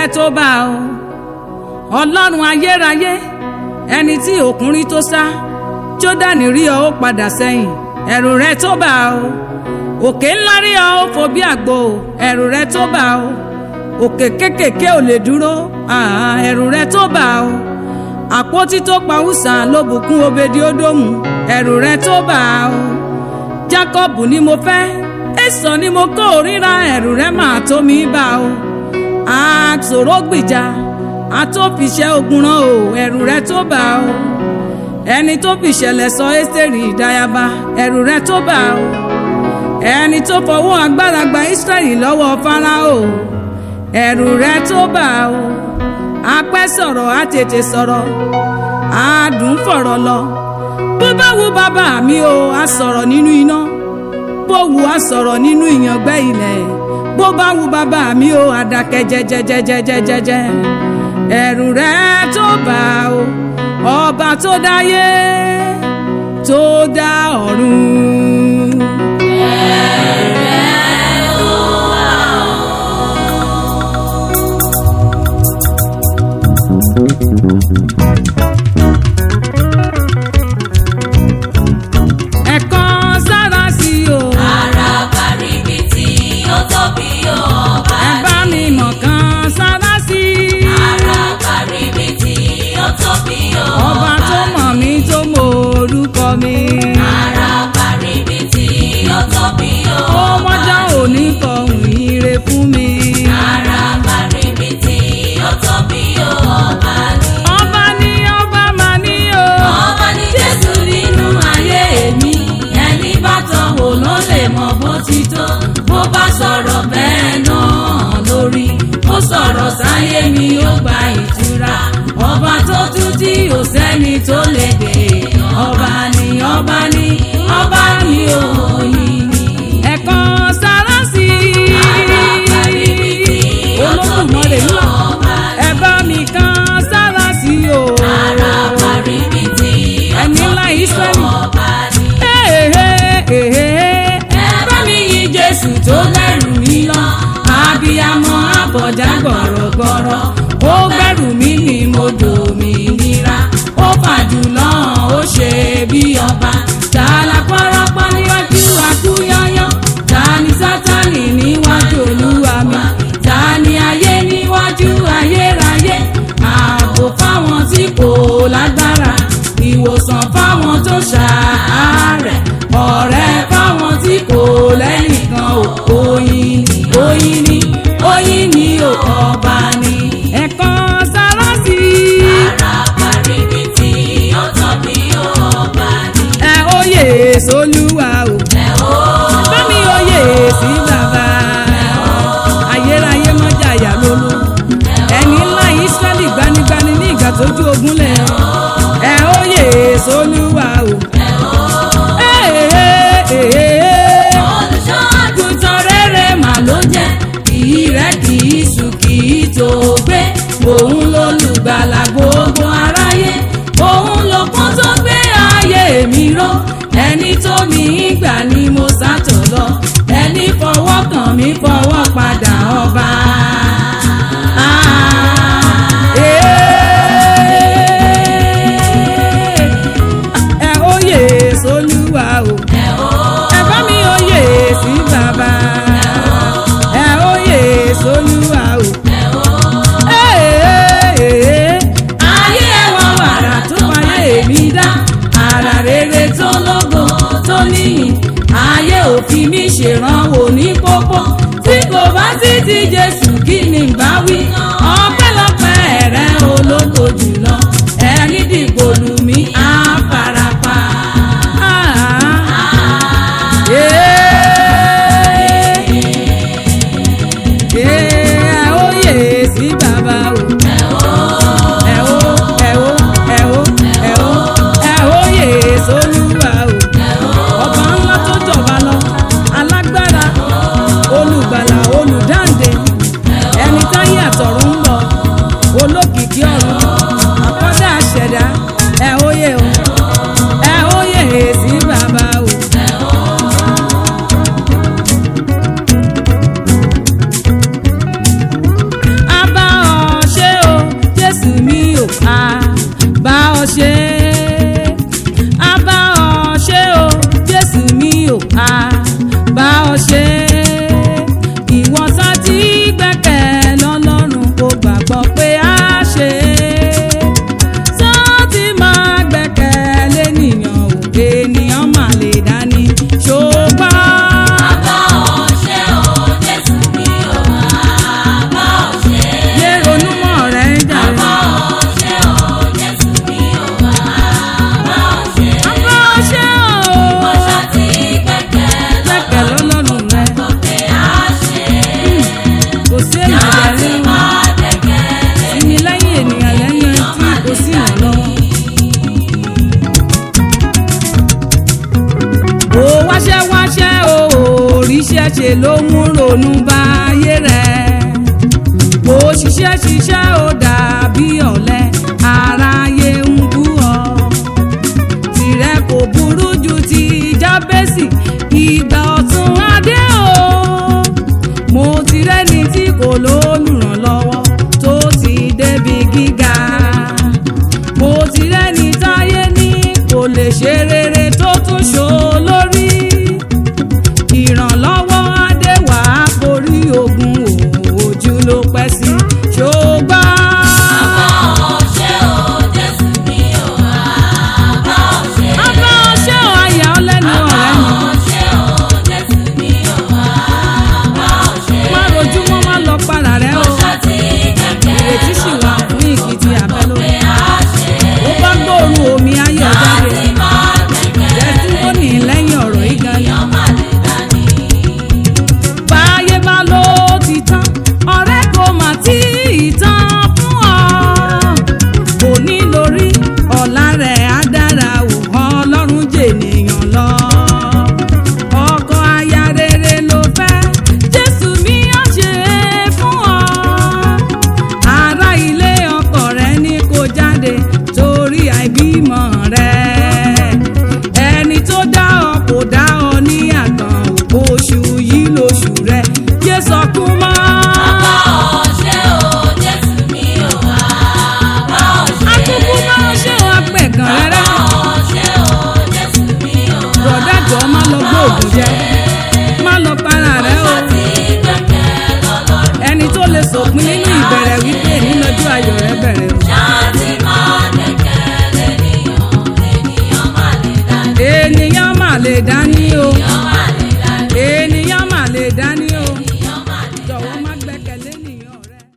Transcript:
rẹ tó bá o ọlọ́run ayérayé ẹni tí òkúnrin tó sá jódánì rí ọ ó padà sẹ́yìn ẹ̀rù rẹ tó bá o òkè ńlá rí ọ ó fò bí àgbo ẹ̀rù rẹ tó bá o òkè kékèké ò lè dúró ẹ̀rù rẹ tó bá o àpótí tó pa ùsà ló bùkún obedi ódòmù ẹ̀rù rẹ tó bá o jákọ́bù ni mo fẹ́ èso ni mo kó ríra ẹ̀rù rẹ máa tó mi bá o àṣòro gbìjà àtòfiṣẹ́ ogun rán o ẹ̀rù rẹ tó bá o ẹni tó fìṣẹ̀lẹ̀ sọ ẹ́sítẹ́rì ìdáyàbá ẹ̀rù rẹ tó bá o ẹni tó fọwọ́ agbára gba Ísírẹ́lì lọ́wọ́ Fáráò ẹ̀rù rẹ tó bá o apẹ́ sọ̀rọ̀ á tètè sọ̀rọ̀ àádùn fọ̀rọ̀ lọ bó bá wo bàbá mi o á sọ̀rọ̀ nínú iná bó wu á sọ̀rọ̀ nínú ìyàngbẹ́ ilẹ̀ bó bá wu bàbá mi o á dákẹ́ jẹ́jẹ́jẹ́jẹ́jẹ́jẹ́ ẹ̀rù rẹ tó bá o ọba tó dáyé tó dá ọ̀run. ẹ̀kọ́ sára sí o. Àràbà ríbitì ó tóbi ó ọba ẹ bá mi mọ̀ kan sára sí. Àràbà ríbitì ó tóbi ó ọba tó mọ̀ mí tó mọ orúkọ mi. Àràbà ríbitì ó tóbi ó ó mọ́jà òní kọ̀hún ire fún mi. Àràbà ríbitì ó tóbi ó ọba ní. ọba ní ọba máa ní o. Ọba ní Jésù nínú ayé mi ẹni bá tán wò ló lè mọ bó ti tó bó bá sọ̀rọ̀ bẹ́ẹ̀ náà lórí ó sọ̀rọ̀ sáyé mi ó gba ìtura ọba tó tún tí ò sẹ́ni tó lè dè ọba ní ọba ní ọba ní òyìn ní. ẹ̀kọ́ sára sí. Àràbà ríbitì ó tóbi olódùmarè ó ńlá ọba ní. ẹ bá mi kan sára sí o. Àràbà ríbitì ó Ẹni ńlá tóbi ó Ísírẹ́lì. ọba ní. ẹ bá mi yin jésù tó lẹ́rù mi lọ abiyamọ àbọ̀já gbọ̀rọ̀gbọ̀rọ̀ ó gbẹ̀rù mi ní mo dòmìnira ó fàjùlọ ó ṣe bí ọba tààlà pọ́rọ́pọ́ níwájú akúyọ́yọ́ ta ni sátánì níwájú olúwa mi ta ni ayé níwájú ayérayé ààbò fáwọn tí kò lágbára ìwòsàn fáwọn tó ṣàárẹ̀ ọ̀rẹ́ fáwọn tí kò lẹ́nìkan ò oyin ni oyin ni oyin ni ò ọba ni. ẹ̀kọ́ sára sí. àràbà ríbitì ó tóbi ó ọba ni. ẹ óyè sólúwa o. ẹ ó bámi oyè sí bàbá ayérayé mọ́jà yà lólo ẹni ńlá ìsírẹ́lì gbanigbani ní ìgbà tójú ogun lẹ̀ ẹ oyè sólúwa o. olùṣọ́ àgùntàn rere mà ló jẹ́ kìí rẹ̀ kìí sùn kìí tó gbé òun lolùgbàlà gbogbo aráyé òun lòpọ́n tó gbé ayé mi ró ẹni tó mi gbà ni mo sátọ̀ lọ ẹni fọwọ́ kàn mí fọwọ́ padà ọba. ẹ oyè sólúwa o. ẹ bá mi oyè sí bàbá ẹ oyè sólúwa o. ayé ẹwà wàrà tó wáyé mi dá ara rere tó lógo tó níyìn ayé òfin mi ṣèrànwọ́ ní pópó tí kò bá sí ti jésù kí ni bá wí ọpẹ́lọpẹ́ rẹ ológo jùlọ ẹni dìbò lù mí á farapa. ẹ oyè sí bàbá o. ẹ ó ẹ ó ẹ ó ẹ ó ẹ oyè sólúwa o. ọba ńlá tó jọba lọ alágbára olùgbàlà olùdáǹdè ẹni táyé àtọ̀run ń á bá ọ ṣe ìwọ sá ti gbẹ́kẹ̀ lọ́lọ́run kó gbàgbọ́ pé á ṣe sá ti máa gbẹ́kẹ̀ lẹ́nìyàn ò ènìyàn mà lè dání ṣùgbọ́n. Bá ọ ṣe o, Jésù mi ò bá ọ ṣe. yé ronú mọ́ rẹ̀ ń jà Bá rẹ̀. ọ ṣe o, Jésù mi ò bá ọ ṣe. bá ọ ṣe o Mo ṣàti gbẹ́kẹ̀ gbẹ́kẹ̀ lọ́lọ́run rẹ̀ pé á ṣe. kò sí èèyàn Láti jẹ̀rí wọn. máa gbẹ́kẹ̀ ìní lẹ́yìn ènìyàn lẹ́yìn tí kò sí ìrànlọ́wọ́. ó wáṣẹ́ wáṣẹ́ o òrìṣẹ́ ṣe ló mú ronú